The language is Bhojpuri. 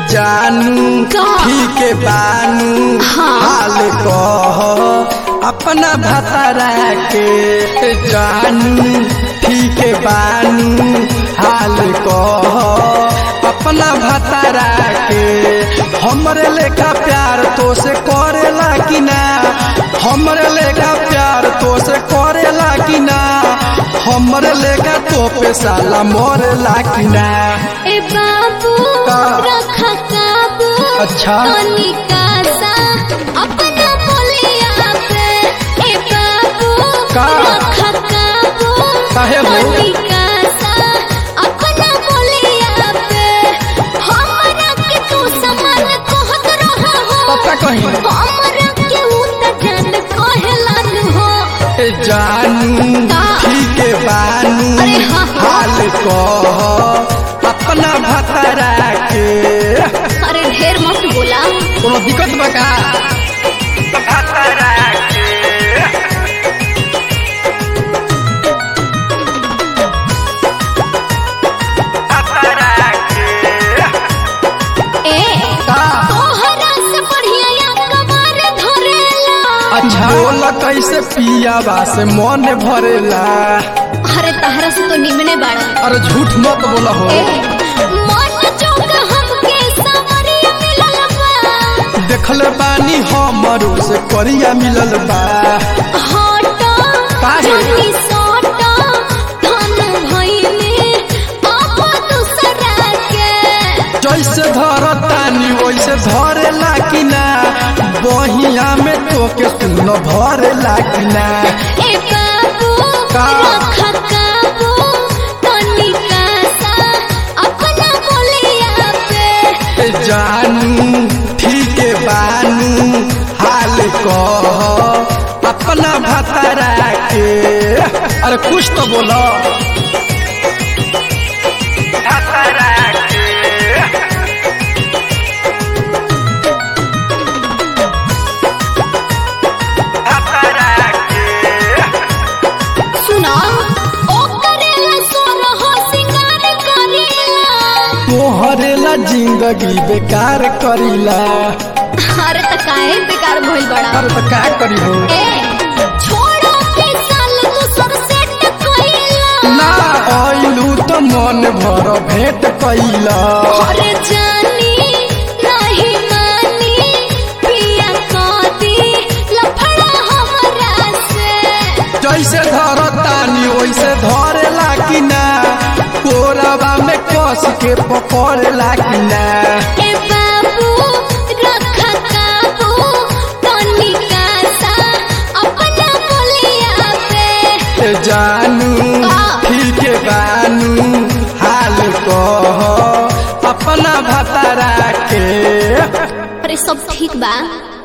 जानू का? ठीक बानू हाँ। हाल कह अपना भतरा के जानू ठीक बानू हाल कह अपना भतरा के हमरे लेखा प्यार तो से करेला कि ना हमरे लेखा प्यार तो से करेला कि ना हमरे लेखा तो पे साला मरेला कि ना ए बाबू का? रखा काबू अच्छा। तनिका सा अपना बोलिया पे ए बाबू का? रखा काबू काहे हो? तनिका सा अपना बोलिया पे हमरा के तू समान कहत रहा हो पता कहीं हमरा के उ त जान कहलन हो ए जानू का? ठीक बानू अरे हाँ, हाँ। हाल कह अपना भतरा के अरे ढेर मत बोला कोनो दिक्कत बा का भतरा के भतरा के ए का तोहरा से बढ़िया या कमर धरेला अच्छा बोला कैसे पियाबा से मन भरेला अरे तहरा से तो निमने बाड़ा अरे झूठ मत बोला हो ए मन चौक हमके सावरिया मिलल बा देखले बानी हमरो से करिया मिलल बा हटा काहे? जानी सोटा धन भइले आप दूसरा के जैसे धरतानी वैसे धरेला कि ना बहिया में तोके सुन भरेला कि ना ए बाबू का? रखा काबू तनिका सा अपना बोलिया पे ए जानू ठीक बानू हाल कह अपना भतरा के अरे कुछ तो बोलो भतरा के भतरा के सुना ओ करेला सोर हो सिंगार करेला तोहरेला जिंदगी बेकार करीला अरे त काहे बेकार भइल बड़ा अरे तो का करी हो ए छोड़ो के साल दूसर सेट कइला ना आइलू तो मन भर भेंट कैला अरे जानी नहीं मानी पिया कदी लफड़ा हमरा से जैसे धरतानी वैसे धरेला कि ना कोरबा में कस के पकड़ेला कि ना ए बाबू रखा काबू तनिका सा अपना बोलिया पे ए जानू का? ठीक बानू हाल कह अपना भतरा के अरे सब ठीक बा